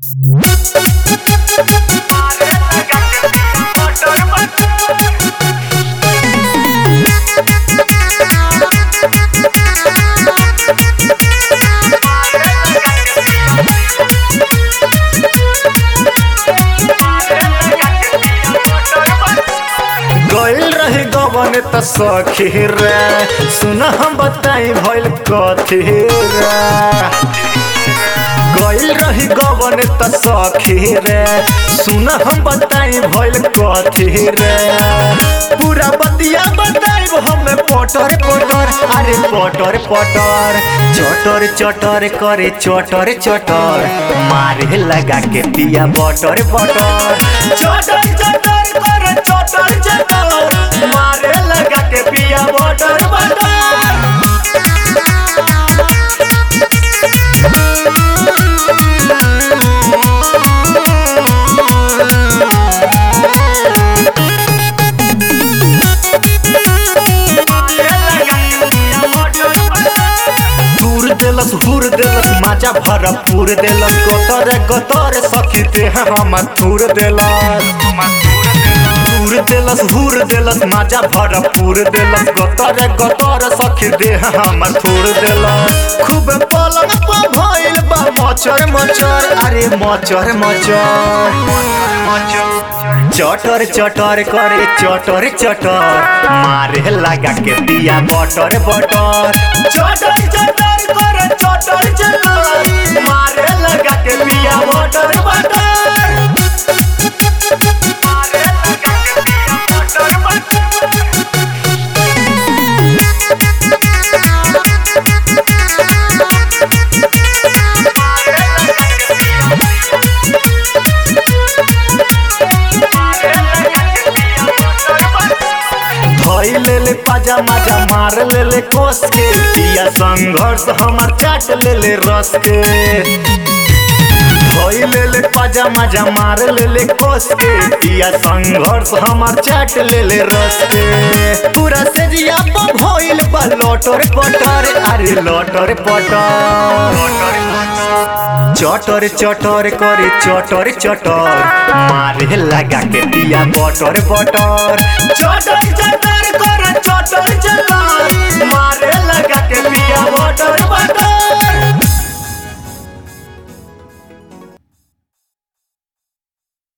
गइल रही गवन त सखी रे सुन हम बताई भइल कथी रे गइल रही गवन त सखी रे सुन हम बताई भइल कथी रे पूरा बतिया बताई हमें पटर पटर अरे पटर पटर चटर चटर करे चटर चटर मारे लगा के पिया बटर बटर चटर चटर करे चटर चटर मारे लगा के पिया बटर बटर दूर देलस हुर देलस माजा भरपूर देलस गतर गतर सखी देह हम थूर देलस दूर देलस हुर देलस माजा भरपूर देलस गतर गतर सखी देह हम थूर देलस खूब पलक पर भइल बा मचर मचर अरे मचर मचर चटर चटर करे चटर चटर मारे लगा के दिया बटर बटर चटर चटर करे चटर चटर मारे लगा के दिया बटर बटर मारे लगा के दिया बटर बटर धोई ले ले पाजा माजा मार ले ले कोस के दिया संघर्ष हमार चाट ले ले रस के धोई ले ले पाजा माजा मार ले ले कोस के दिया संघर्ष हमार चाट ले ले रस के पूरा से जिया पर भइल बा लटर पटर अरे लटर पटर चटर चटर करे चटर चटर मारे लगा के दिया बटर बटर चटर चटर